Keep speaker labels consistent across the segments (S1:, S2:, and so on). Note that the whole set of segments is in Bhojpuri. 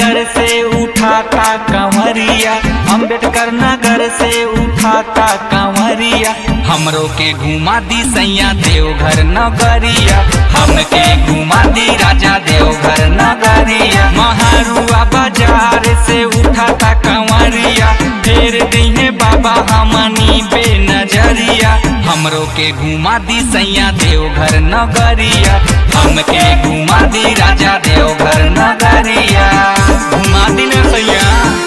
S1: नगर से उठाता कंवरिया अम्बेडकर नगर से उठाता कंवरिया हमरो के घुमा दी सैया देवघर नगरिया हमके घुमा दी राजा देवघर नगरिया महारुआ बाजार से उठाता कंवरिया फेर दिहे बाबा हमनी पे नजरिया हमरो के घुमा दी सैया देवघर नगरिया हमके घुमा दी राजा देवघर नगरिया घुमा दी ना सैया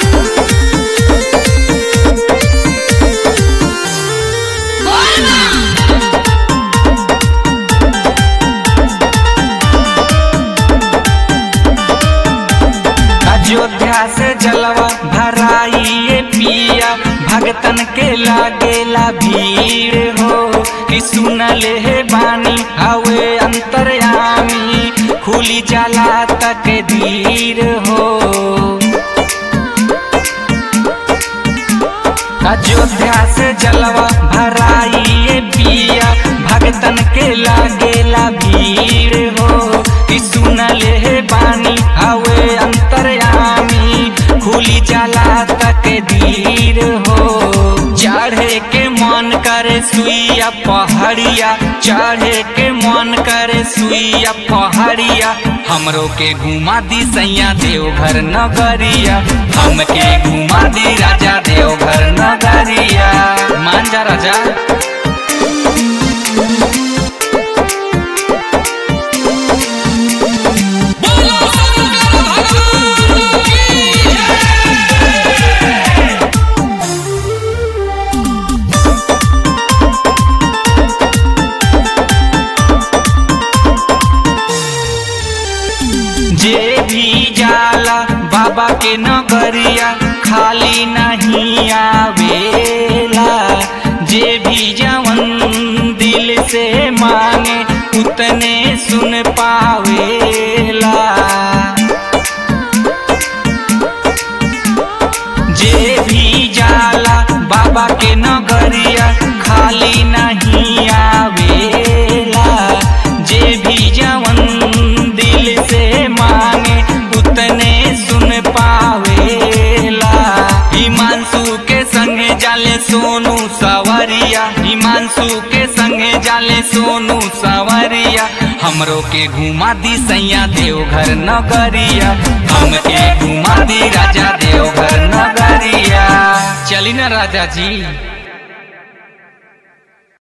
S1: अयोध्या से जलवा भराइए पिया भगतन के लागेला भीड़ हो कि सुनले हे बानी हवे अंतर्यामी खुली जाला तक धीर हो अयोध्या से जलवा भराइए पिया भगतन के लागेला भीड़ हो कि सुनले हे बानी हवे अंतर्यामी खुली जाला तक धीर हो चढ़े के मन करे सुइया पहाड़िया चढ़े के मन करे सुइया पहाड़िया हमरो के घुमा दी सैया देवघर नगरिया हमके घुमा दी राजा देवघर नगरिया मान जा राजा जे भी जाला बाबा के नगरिया खाली नहीं आवेला जे भी जवन दिल से मांगे उतने सुन पावेला जे भी जाला बाबा के नगरिया खाली नहीं आवेला जे भी जवन दिल से मांगे उतने सुन पावेला हिमांशु के संगे जाले सोनू सवरिया हिमांशु के संगे जाले सोनू सवरिया हमरो के घुमा दी सैया देवघर नगरिया हमके घुमा दी राजा देवघर नगरिया चली ना राजा जी